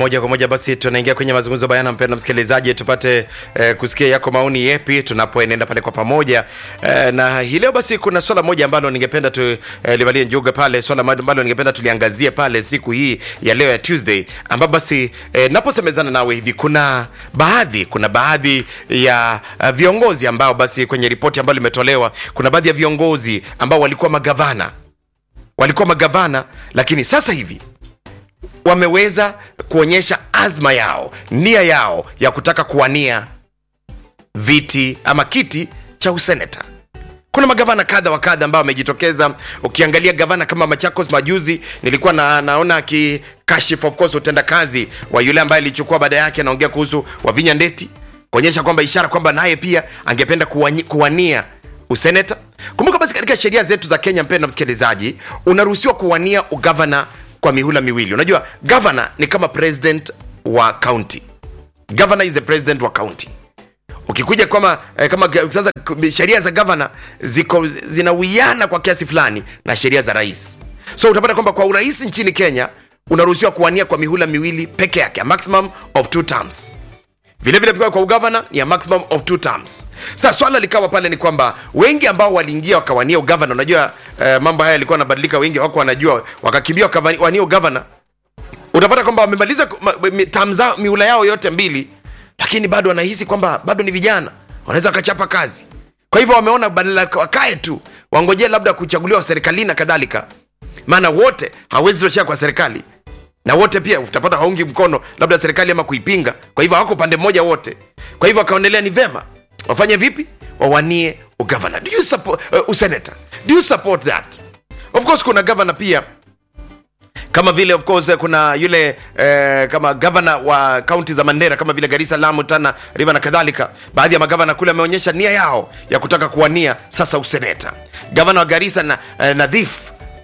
moja kwa moja basi tunaingia kwenye mazungumzo bayana, mpendwa msikilizaji, tupate eh, kusikia yako maoni yepi tunapoenenda pale kwa pamoja eh, na hii leo basi kuna swala moja ambalo ningependa tu eh, livalie njuga pale, swala ambalo ningependa tuliangazie pale siku hii ya leo ya Tuesday, ambapo basi eh, naposemezana nawe hivi, kuna baadhi kuna baadhi ya uh, viongozi ambao basi kwenye ripoti ambayo limetolewa, kuna baadhi ya viongozi ambao walikuwa magavana walikuwa magavana, lakini sasa hivi wameweza kuonyesha azma yao, nia yao ya kutaka kuwania viti ama kiti cha useneta. Kuna magavana kadha wa kadha ambao wamejitokeza. Ukiangalia gavana kama Machakos majuzi, nilikuwa na, naona akikashifu of course utendakazi wa yule ambaye alichukua baada yake, anaongea kuhusu Wavinya Ndeti, kuonyesha kwamba ishara kwamba naye pia angependa kuwani, kuwania useneta. Kumbuka basi, katika sheria zetu za Kenya, mpendwa msikilizaji, unaruhusiwa kuwania ugavana kwa mihula miwili. Unajua governor ni kama president wa county. Governor is the president wa county. Ukikuja kama eh, kama ga- sasa k- sheria za governor ziko zinawiana kwa kiasi fulani na sheria za rais, so utapata kwamba kwa urais nchini Kenya unaruhusiwa kuwania kwa mihula miwili peke yake, a maximum of two terms vile vile pia kwa ugavana ni a maximum of two terms. Sasa swala likawa pale ni kwamba wengi ambao waliingia wakawania ugavana, unajua eh, mambo haya yalikuwa yanabadilika, wengi wako wanajua, wakakimbia wakawania ugavana, utapata kwamba wamemaliza ku- ma- mi- term zao mihula yao yote mbili, lakini bado wanahisi kwamba bado ni vijana, wanaweza wakachapa kazi. Kwa hivyo wameona badala ya wakae tu wangojee labda kuchaguliwa serikalini na kadhalika, maana wote hawezi toshea kwa serikali na wote pia utapata haungi mkono labda serikali ama kuipinga, kwa hivyo hawako upande mmoja wote. Kwa hivyo wakaonelea ni vema wafanye vipi, wawanie ugavana. Do you support uh, useneta? Do you support that? Of course kuna governor pia kama vile of course kuna yule eh, kama gavana wa kaunti za Mandera kama vile Garissa, Lamu, Tana River na kadhalika. Baadhi ya magavana kule wameonyesha nia yao ya kutaka kuwania sasa useneta. Gavana wa Garissa na eh, Nadhif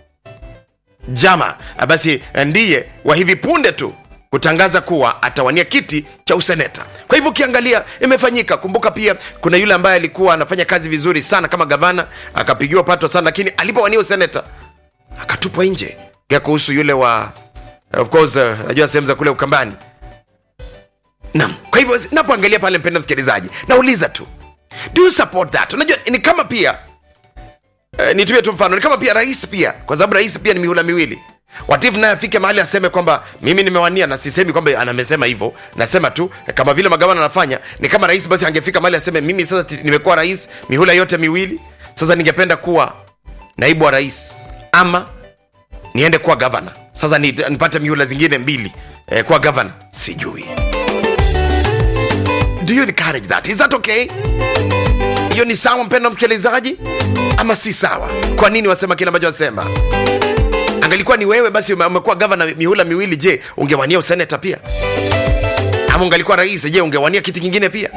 Jama ah, basi eh, ndiye wa hivi punde tu kutangaza kuwa atawania kiti cha useneta. Kwa hivyo ukiangalia imefanyika. Kumbuka pia kuna yule ambaye alikuwa anafanya kazi vizuri sana kama gavana akapigiwa pato sana, lakini alipowania useneta akatupwa nje. Kia kuhusu yule wa of course, uh, najua sehemu za kule Ukambani. Naam, kwa hivyo napoangalia pale, mpenda msikilizaji, nauliza tu, do you support that? Unajua ni kama pia eh, nitumie tu mfano, ni kama pia rais pia, kwa sababu rais pia ni mihula miwili. Watifu naye afike mahali aseme kwamba mimi nimewania, na sisemi kwamba anamesema hivyo, nasema tu eh, kama vile magavana anafanya, ni kama rais basi angefika mahali aseme mimi sasa ti- nimekuwa rais mihula yote miwili, sasa ningependa kuwa naibu wa rais ama niende kuwa gavana sasa ni, nipate mihula zingine mbili eh, kuwa gavana sijui do you encourage that is that okay hiyo ni sawa mpendo msikilizaji ama si sawa kwa nini wasema kile ambacho wasema angalikuwa ni wewe basi ume- umekuwa gavana mihula miwili je ungewania useneta pia ama ungalikuwa rais je ungewania kiti kingine pia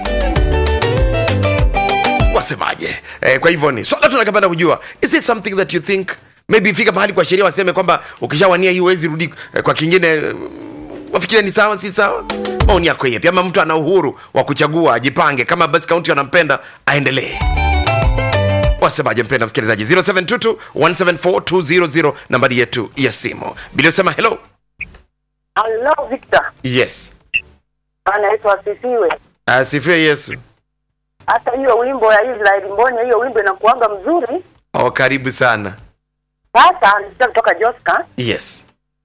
wasemaje eh, kwa hivyo ni swala tunakapenda kujua is it something that you think maybe ifika mahali kwa sheria waseme kwamba ukishawania hii huwezi rudi eh, kwa kingine eh, wafikiria ni sawa si sawa maoni yako yepi ama mtu ana uhuru wa kuchagua ajipange kama basi kaunti wanampenda aendelee wasemaje mpenda msikilizaji 0722 174 nambari yetu ya simu biliosema hello Hello Victor, yes anaitwa asifiwe. asifiwe yesu Hata hiyo wimbo ya Israel Mbonya, hiyo wimbo inakuanga mzuri. oh, karibu sana Sasa nisikia kutoka Joska. yes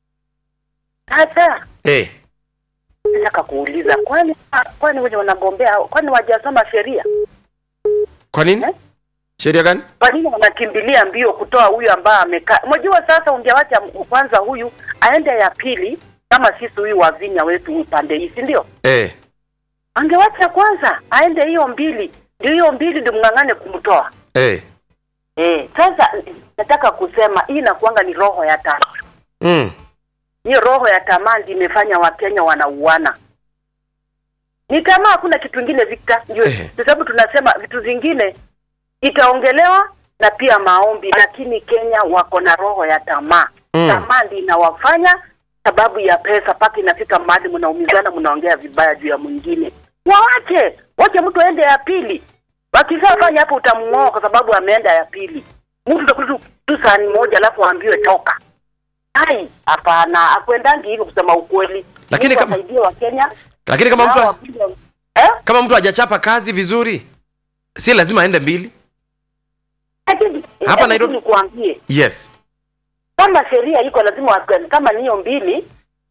Sasa hey. nataka kuuliza, kwani kwani wenye wanagombea, kwani wajasoma sheria? kwa nini Eh? sheria gani Kwa nini wanakimbilia mbio kutoa huyu ambaye amekaa? Unajua, sasa ungewacha kwanza huyu aende ya pili, kama sisi huyu wavinya wetu upande hii, si ndio? hey. Angewacha kwanza aende hiyo mbili, ndio hiyo mbili ndio mng'ang'ane kumtoa. Hey. Eh, sasa nataka kusema hii inakuanga ni roho ya tamaa. Mm. Hiyo roho ya tamaa ndio imefanya Wakenya wanauana. Ni tamaa, hakuna kitu kingine Victor. Ndio Ehe. kwa sababu tunasema vitu zingine itaongelewa na pia maombi, lakini Kenya wako na roho ya tamaa. Mm. Tamaa ndio inawafanya sababu ya pesa, mpaka inafika mahali mnaumizana, mnaongea vibaya juu ya mwingine. Waache, wache mtu aende ya pili. Wakishafanya hapo utamng'oa kwa sababu ameenda ya pili. Mtu utakuta tu- tu sahani moja alafu aambiwe toka. hai hapana akwendangi hivyo kusema ukweli Lakini Mungu kama- asaidie wa Kenya lakini kama mtu eh kama mtu hajachapa kazi vizuri si lazima aende mbili Lakini- Hapa hebu Nairobi- nikuambie yes kama sheria iko lazima wa- kama niyo mbili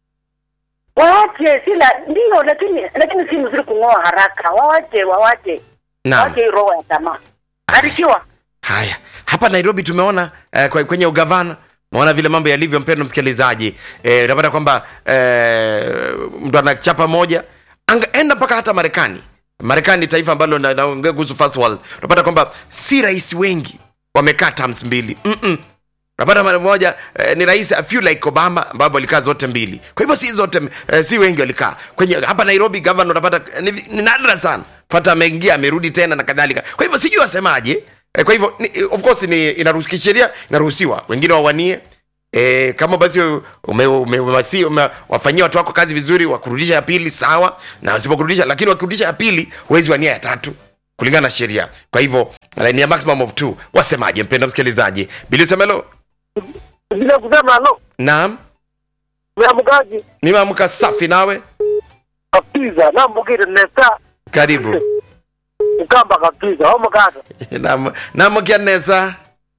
waache sila ndio lakini lakini si mzuri kung'oa haraka wawache wawache naam wache hii roho ya tamaa barikiwa haya hapa nairobi tumeona eh, kwe- kwenye ugavana maona vile mambo yalivyo mpendo msikilizaji eh, unapata kwamba eh, mtu anachapa moja Anga, enda mpaka hata marekani marekani taifa ambalo na- naongea kuhusu first world unapata kwamba si rais wengi wamekaa terms mbili Mm-mm. unapata mara moja eh, ni rais a few like obama ambapo walikaa zote mbili kwa hivyo si zote eh, si wengi walikaa kwenye hapa nairobi governor unapata eh, ni, ni nadra sana pata ameingia amerudi tena na kadhalika kwa hivyo sijui wasemaje eh, kwa hivyo ni, of course ni inaruhusu kisheria inaruhusiwa wengine wawanie E, kama basi ume, ume, ume, ume, wafanyia watu wako kazi vizuri wakurudisha ya pili sawa na wasipokurudisha lakini wakirudisha ya pili huwezi wania ya tatu kulingana na sheria kwa hivyo eh, ni a maximum of two wasemaje mpenda msikilizaji bili semelo bila kusema halo naam meamkaji nimeamka safi nawe kabisa nambukire nesa karibu ukamba kabisa omukata Naam- namukianesa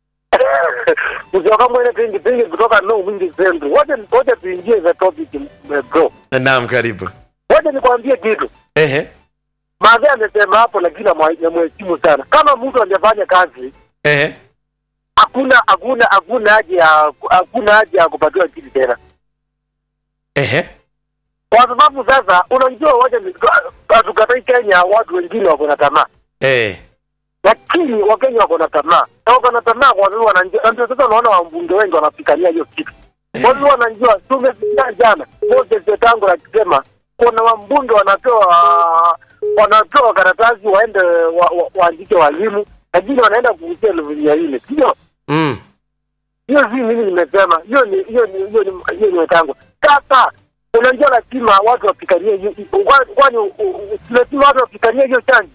kutoka mwene pingi pingi kutoka no wingi central wote wote tuingie the topic eh, bro naam karibu wote nikwambie kitu ehe maadhi amesema hapo lakini namheshimu sana kama mtu angefanya kazi ehe hakuna hakuna hakuna haja ya hakuna haja ya kupatiwa kiti tena ehe kwa sababu sasa unajua wote ni- hatukatai kenya watu wengine wako na tamaa eh lakini wakenya wako na tamaa na wako na tamaa kwa sababu wanajua na ndio sasa unaona wabunge wengi wanapigania hiyo kitu kwa sababu wanajua tumesikia jana Moses Wetangula akisema kuna wambunge wanatoa wanatoa karatasi waende wa, wa, waandike walimu lakini wanaenda kuuzia elfu mia nne sio mm. hiyo si mimi nimesema hiyo ni hiyo ni hiyo ni hiyo ni Wetangula sasa unajua lazima watu wapiganie hiyo kwani- kwani u- u- lazima watu wapiganie hiyo chanjo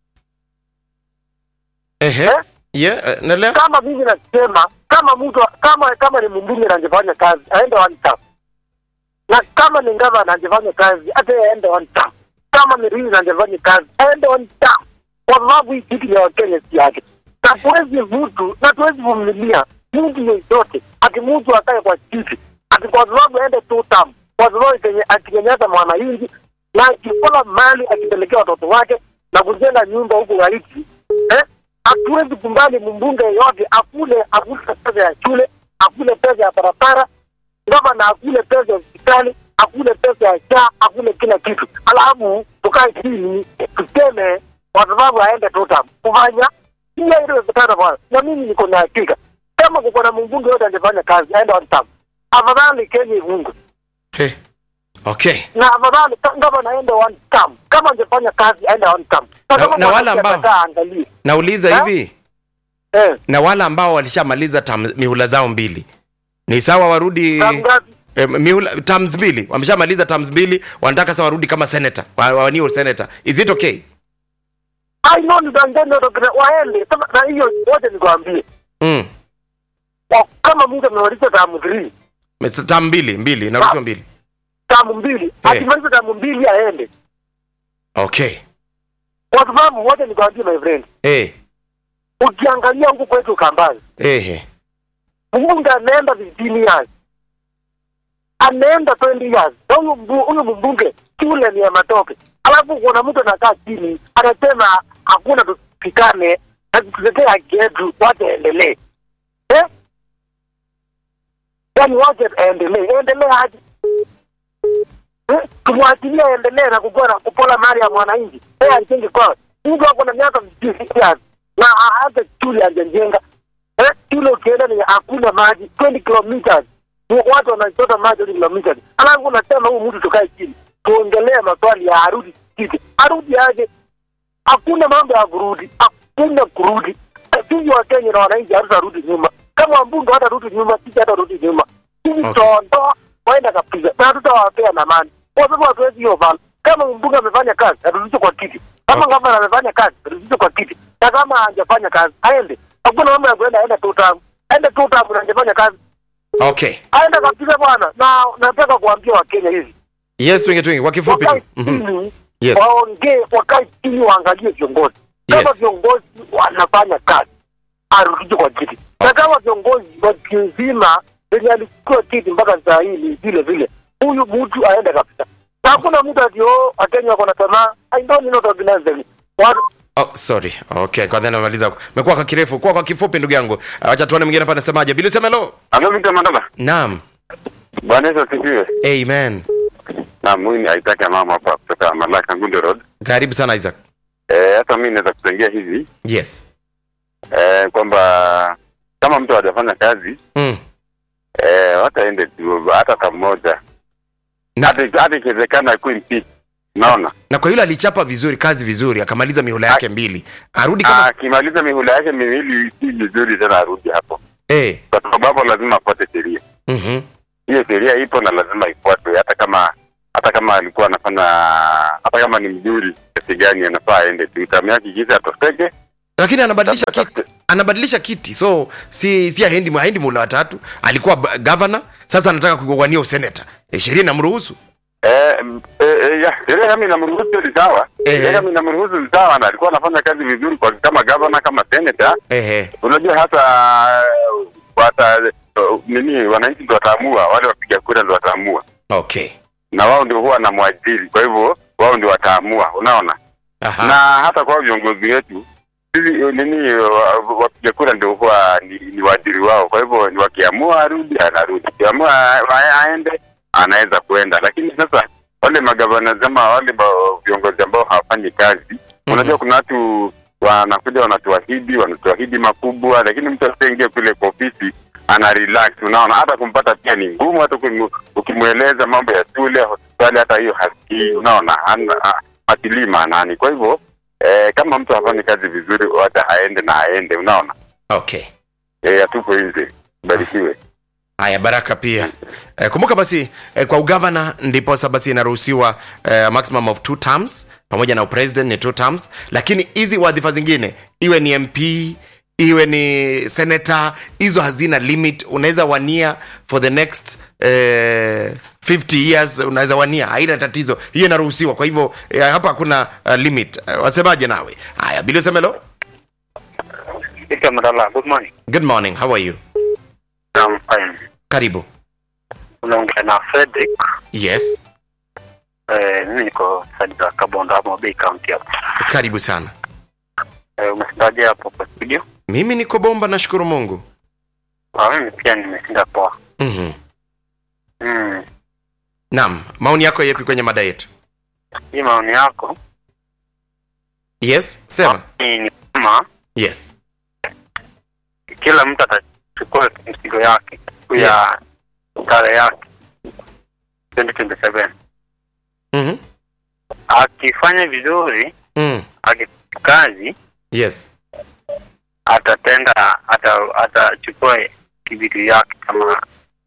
ehe Eh? yeah, eh, naelewa kama mimi nasema kama mtu kama kama ni mbunge na angefanya kazi aende one term na kama ni ngava na angefanya kazi hata yeye aende one term kama ni rinzi na angefanya kazi aende one term kwa sababu hii kitu ya wakenya si yake na tuwezi mtu na tuwezi vumilia mtu yeyote ati mtu akae kwa kiti ati kwa sababu aende two term kwa sababu kenye akinyanyasa mwananchi na akikola mali akipelekea watoto wake na kujenga nyumba huko Haiti eh hatuwezi kumbali mbunge yeyote akule akule pesa ya shule akule pesa ya barabara gavana akule pesa ya hospitali akule pesa ya shaa akule kila kitu alafu tukae chini tuseme kwa sababu aende totam kufanya hiyo iliwezekana bwana na mimi niko na hakika kama kuko na mbunge yote angefanya kazi aende on term afadhali kenya ifungue Eh, okay na afadhali ka- gavana aende one term kama angefanya kazi aende one term Na- kama na wale mwananchi ambao- atakaa aangalie nauliza Ha? hivi eh na wale ambao walishamaliza tam, mihula zao mbili ni sawa warudi term ngapi eh, mihula terms mbili wameshamaliza terms mbili wanataka sasa warudi kama senator wa- wawanie senator is it okay I know ni danganya dokta waende Sasa, na hiyo wote nikwambie mm. Wa- kama mtu amemaliza tamu 3 Mes- term mbili mbili naruhusiwa mbili tamu mbili akimaliza tamu mbili aende okay kwa sababu wote nikwambie my friend eh ukiangalia huku kwetu Kambazi eh mbunge anaenda 15 years anaenda 20 years na huyu mbu- huyu mbunge shule ni ya matope alafu kuna mtu anakaa chini anasema hakuna tusikane na tutetee haki yetu wache endelee eh? yaani wache aendelee endelee aje eh? tumwachilie aendelee na kukua na kupola mali ya mwananchi yeye ajenge kwao mtu ako na miaka 50 years na hata shule hajajenga eh, shule ukienda ni hakuna maji 20 kilometers Ni watu wanachota maji 20 kilometers alafu unasema huyu mtu tukae chini tuongelee maswali ya arudi kiti arudi aje hakuna mambo ya kurudi hakuna kurudi sisi wa Kenya na wananchi hatutarudi nyuma kama wambunge hatarudi nyuma sisi hatarudi nyuma sisi Okay. tutaondoa waenda kabisa na hatutawapea na amani kwa sababu hatuwezi hiyo vala kama mbunge amefanya kazi aturudishe kwa kiti kama Okay. gavana amefanya kazi aturudishe kwa kiti na kama hajafanya kazi aende hakuna mambo ya kuenda aende tu tamu aende tu tamu na hajafanya kazi okay aende kabisa bwana, na nataka kuambia Wakenya hivi yes twingi twingi kwa kifupi tu wakae Mhm. chini Yes. waongee, wakae chini waangalie viongozi kama Yes. viongozi wanafanya kazi arudishe kwa kiti, na kama viongozi wa nzima venye alichukua kiti mpaka saa hii ni vile vile, huyu mtu aende kabisa, na hakuna mtu ati oh, Wakenya wako na tamaa. I don't know to organize them. Watu Oh, sorry. Okay, kwa dhana namaliza. Mekuwa kwa kirefu, kwa kwa kifupi ndugu yangu. Uh, Acha tuone mwingine hapa anasemaje. Bili Semelo. Halo Victor Mandala. Naam. Bwana Yesu asifiwe. Amen. Na mimi ni Isaac ya mama hapa kutoka Malaka Ngundo Road. Karibu sana Isaac. Eh, hata mimi naweza kuchangia hivi Yes. eh, kwamba kama mtu hajafanya kazi Mm. eh, wataende tu hata kama moja. Na, Hata hata ikiwezekana akuwe impeach. Naona. na kwa yule alichapa vizuri kazi vizuri akamaliza mihula yake mbili. Arudi kama Akimaliza mihula yake miwili si vizuri tena arudi hapo. eh. Kwa sababu lazima afuate sheria. Mhm. Hiyo sheria ipo na lazima ifuatwe hata kama hata kama alikuwa anafanya hata kama ni mzuri kiasi gani anafaa aende tu. Tamu yake kisa atosteke Lakini anabadilisha Labda kiti. Anabadilisha kiti. So si si haendi haendi mula watatu. Alikuwa ba- governor, sasa anataka kugowania useneta. E, sheria inamruhusu. Eh, m- eh, eh, ya, sheria kama inamruhusu ni sawa. Eh. Sheria kama inamruhusu ni sawa na alikuwa anafanya kazi vizuri kwa kama governor kama senator. Ehe. Unajua hata eh, wata uh, nini wananchi ndio wataamua, wale wapiga kura ndio wataamua. Okay. Na wao ndio huwa wanamwajiri. Kwa hivyo wao ndio wataamua, unaona? Aha. Na hata kwa viongozi wetu sisi eh, nini wa- wapiga kura ndio huwa ni, ni waajiri wao. Kwa hivyo ni wakiamua arudi anarudi. Kiamua a- aende anaweza kuenda. Lakini sasa wale magavana ama wale ba- viongozi ambao hawafanyi kazi unajua kuna watu wanakuja wanatuahidi wanatuahidi makubwa lakini mtu asiingie kule kwa ofisi ana relax unaona hata kumpata pia ni ngumu hata ukimu- ukimweleza mambo ya shule hospitali hata hiyo hasikii unaona hana- ha- hatilii maanani kwa hivyo eh, kama mtu hafanyi kazi vizuri wacha aende na aende unaona Okay. eh, atupo nje barikiwe Haya, baraka pia. Eh, kumbuka basi eh, kwa ugavana ndiposa basi inaruhusiwa eh, maximum of two terms pamoja na upresident ni two terms, lakini hizi wadhifa zingine iwe ni MP iwe ni senator, hizo hazina limit. Unaweza wania for the next eh, 50 years, unaweza wania, haina tatizo, hiyo inaruhusiwa. Kwa hivyo eh, hapa hakuna uh, limit. Eh, wasemaje nawe? Haya, Billy Semelo, Victor Mandala, good morning. good morning, how are you? I'm fine. Karibu. Unaongea na Frederick. Yes, Eh, mimi niko side za Kabondo ama Bay County hapo. karibu sana. Eh, umeshindaje hapo kwa studio? Mimi niko bomba, nashukuru Mungu. Ah, mimi pia nimeshinda poa. Mhm. Mm. Naam, maoni yako yepi kwenye mada yetu? Hii maoni yako Yes, sema. ni ni kama Yes. kila mtu atachukua mzigo yake ya kale yake 2027 Mhm. akifanya vizuri Mm. akikazi Yes. atatenda ata- atachukua kibitu yake kama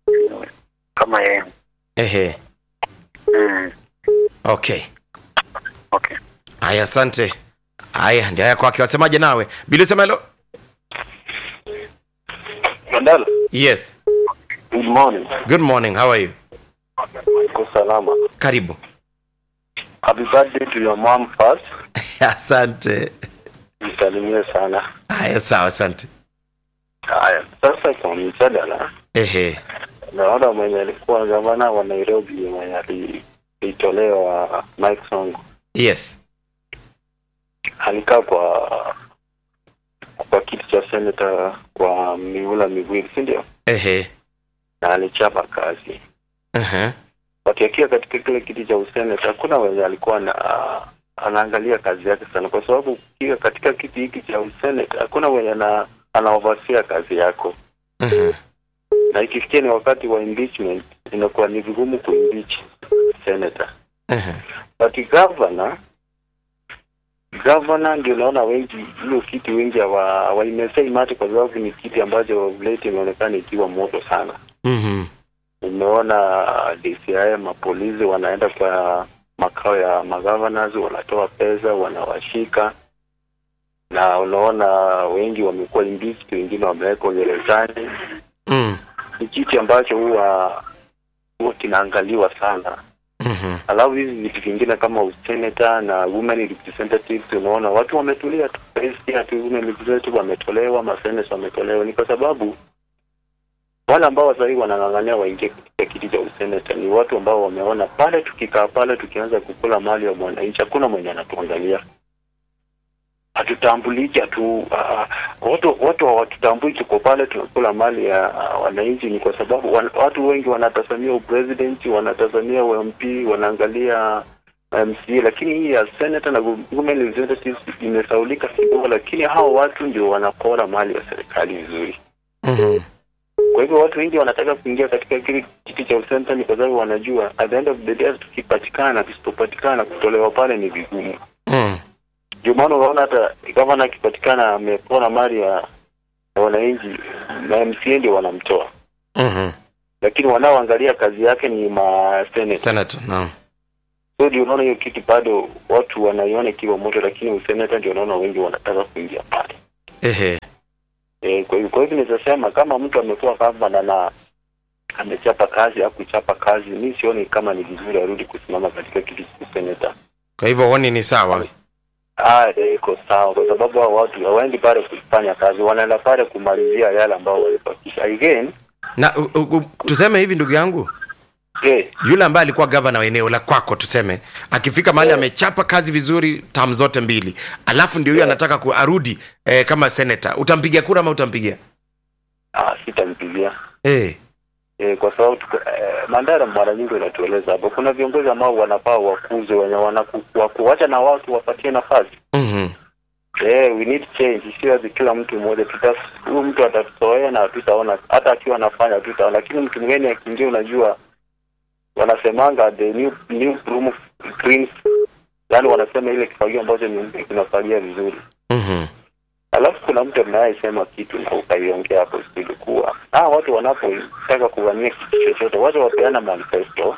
kama yeye Ehe. mm. Okay. okay Haya, asante. Haya, ndio haya kwake. Wasemaje nawe? Bila sema hilo? Mandala Yes. good morning Good morning. How are you? uko salama Karibu. happy birthday to your mom first Asante. msalimie sana Haya, sawa, asante. haya sasa kwa mjadala Ehe. naona mwenye alikuwa gavana wa Nairobi mwenye ali- alitolewa Mike Sonko Yes. alikaa kwa kwa kiti cha senata kwa miula miwili si ndio Ehe. na alichapa kazi Aha. wakiakia katika kile kiti cha useneta hakuna wenye alikuwa na anaangalia kazi yake sana kwa sababu ukiwa katika kiti hiki cha useneta hakuna wenye ana anaovasia kazi yako Aha. na ikifikia ni wakati wa impeachment inakuwa ni vigumu kuimpeach senator Aha. but governor governor ndio naona wengi hiyo kiti wengi hawa- hawaimesei mate kwa sababu ni kiti ambacho late imeonekana ikiwa moto sana Mhm. umeona DCI mapolisi wanaenda kwa makao ya magovernors wanatoa pesa wanawashika na unaona wengi wamekuwa impeached wengine wamewekwa gerezani Mm. ni kiti ambacho huwa huwa kinaangaliwa sana Mhm. alafu hizi vitu vingine kama usenata na women representatives unaona watu wametulia tu Sahizi tu women representative wametolewa maseneta wametolewa ni kwa sababu wale ambao sahii wanang'ang'ania waingie katika kiti cha useneta ni watu ambao wameona pale tukikaa pale tukianza kukula mali ya mwananchi hakuna mwenye anatuangalia hatutambuliki hatu uh, watu watu hawatutambui tuko pale tunakula mali ya uh, wananchi ni kwa sababu wan, watu wengi wanatazamia upresidenti wanatazamia ump wanaangalia MCA lakini hii ya senator na women representatives imesaulika kidogo lakini hao watu ndio wanapora mali ya serikali vizuri Mhm. kwa hivyo watu wengi wanataka kuingia katika kile kiti cha usenta ni kwa sababu wanajua at the end of the day tukipatikana tusipopatikana kutolewa pale ni vigumu Mm. ndio maana unaona hata gavana akipatikana amepora mali ya ya wananchi na MCA ndio wanamtoa Mhm. lakini wanaoangalia kazi yake ni maseneta Senator, naam. so ndio unaona hiyo kitu bado watu wanaiona ikiwa moto lakini useneta ndio unaona wengi wanataka kuingia pale Ehe. e, kwa hivyo kwa hivyo nitasema kama mtu amekuwa gavana na amechapa kazi au kuchapa kazi mi sioni kama ni vizuri arudi kusimama katika kiti cha useneta Kwa hivyo huoni ni sawa? Ah, eh, iko sawa kwa sababu hao watu hawaendi pale kufanya kazi, wanaenda pale kumalizia yale ambao walibakisha. Again, Na u, u, u, tuseme hivi ndugu yangu, eh, yule ambaye alikuwa gavana wa eneo la kwako tuseme akifika mahali amechapa kazi vizuri tam zote mbili alafu ndio huyo anataka ku arudi eh, kama seneta utampigia kura ama utampigia ah, sitampigia eh. eh, kwa sababu tuko- eh, Mandara mara nyingi inatueleza hapo, kuna viongozi ambao wanafaa wakuze wenye wanakuacha na watu wapatie nafasi. mm-hmm. Eh, we need change, sio ati kila mtu mmoja tuta huyu mtu atatuzoea na tutaona hata akiwa anafanya tutaona, lakini mtu mgeni akiingia, unajua wanasemanga the new new broom cleans, yani wanasema ile kifagio ambacho ni mpya kinafagia vizuri. Mm-hmm. Alafu kuna mtu anayesema kitu na ukaiongea hapo studio kuwa ah, watu wanapotaka kuwania kitu chochote, watu wapeana manifesto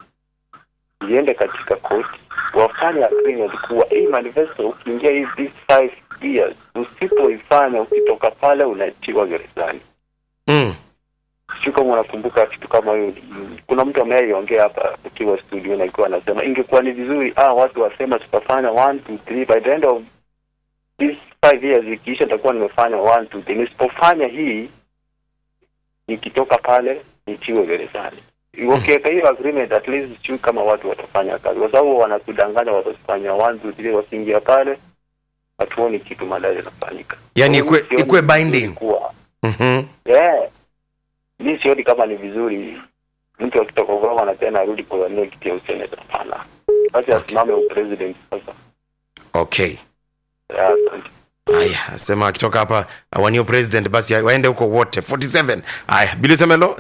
iende katika koti, wafanye agreement kuwa hii manifesto ukiingia hii these five years, usipoifanya ukitoka pale unatiwa gerezani. mm. Sio kama unakumbuka kitu kama hiyo. Kuna mtu ameiongea hapa ukiwa studio na ikiwa anasema ingekuwa ni vizuri ah, watu wasema tutafanya one two three by the end of these five years ikiisha, nitakuwa nimefanya one two three. Nisipofanya hii nikitoka pale nitiwe gerezani. Ukiweka hiyo agreement, at least sio kama watu watafanya kazi, kwa sababu wanakudanganya watafanya one two three, wakiingia pale hatuoni kitu madai yanafanyika. Yani Kwa hiyo ikue- sioni ikue vizuri binding. kuwa Mm-hmm. yeah. Mi sioni kama ni vizuri mtu akitoka ugava tena arudi kuwania kiti ya useneta. Hapana, basi asimame upresident sasa. okay Yeah, asante. haya sema akitoka hapa awanie president basi waende huko wote 47 haya bilisemelo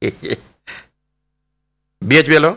bhblo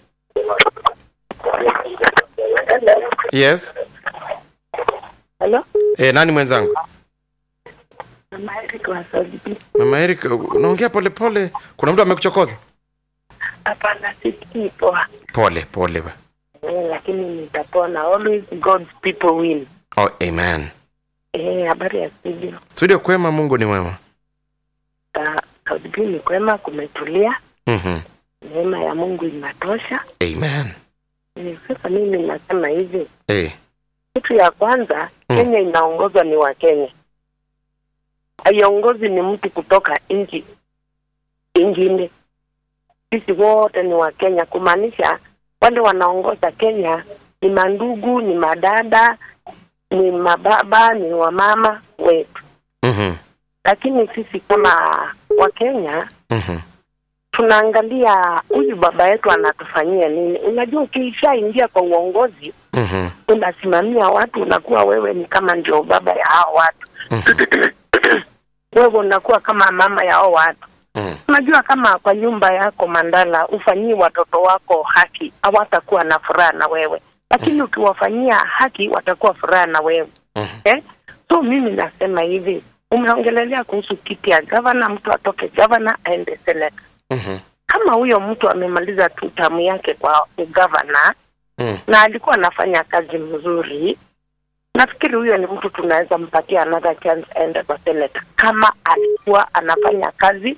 yes Hello? e, nani mwenzangu Mama Eric wa Saudi. mama eric unaongea polepole kuna mtu amekuchokoza Hapana, sisikii poa. pole pole ba. Eh, lakini nitapona. Always God's people win. oh, amen Eh, habari ya studio. studio kwema mungu ni mwema Sa- Saudi B ni kwema, kumetulia. mm-hmm. Neema ya Mungu inatosha. amen Eh, Sasa mimi nasema hivi, hey. kitu ya kwanza Mm. Kenya inaongozwa ni wa Kenya, haiongozi ni mtu kutoka nchi ingine. Sisi wote ni wa Kenya, kumaanisha wale wanaongoza Kenya ni mandugu, ni madada, ni mababa, ni wamama wetu. mm-hmm. Lakini sisi kama Wakenya Mm-hmm. tunaangalia huyu baba yetu anatufanyia nini. Unajua, ukishaingia kwa uongozi Mm-hmm. unasimamia watu, unakuwa wewe ni kama ndio baba ya hao watu wewe unakuwa kama mama ya hao watu. Mm. Unajua, kama kwa nyumba yako Mandala ufanyii watoto wako haki, hawatakuwa na furaha na wewe, lakini ukiwafanyia haki watakuwa furaha na wewe Mhm. eh? So mimi nasema hivi, umeongelelea kuhusu kiti ya gavana, mtu atoke gavana aende seneta. Mm-hmm. Kama huyo mtu amemaliza tu tamu yake kwa ugavana Mm. na alikuwa anafanya kazi mzuri, nafikiri huyo ni mtu tunaweza mpatia another chance aende kwa seneta, kama alikuwa anafanya kazi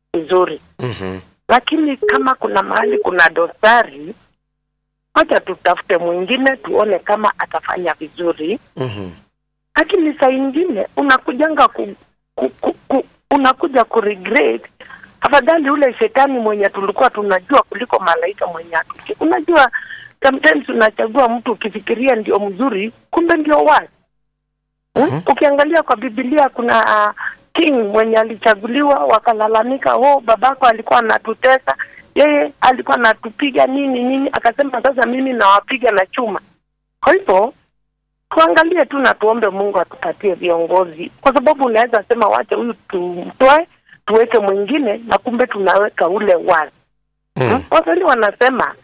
vizuri Mhm. lakini kama kuna mahali kuna dosari wacha tutafute mwingine tuone kama atafanya vizuri Mhm. lakini saa ingine unakujanga ku, ku, ku, ku, unakuja ku regret afadhali ule shetani mwenye tulikuwa tunajua kuliko malaika mwenye hatuki unajua sometimes unachagua mtu ukifikiria ndio mzuri kumbe ndio wasi hmm? ukiangalia kwa bibilia kuna uh, king mwenye alichaguliwa wakalalamika oh babako alikuwa anatutesa yeye alikuwa anatupiga nini nini akasema sasa mimi nawapiga na chuma kwa hivyo tuangalie tu na tuombe Mungu atupatie viongozi, kwa sababu unaweza sema wache huyu tumtoe tuweke mwingine, na kumbe tunaweka ule wazi. Mm. Waswahili wanasema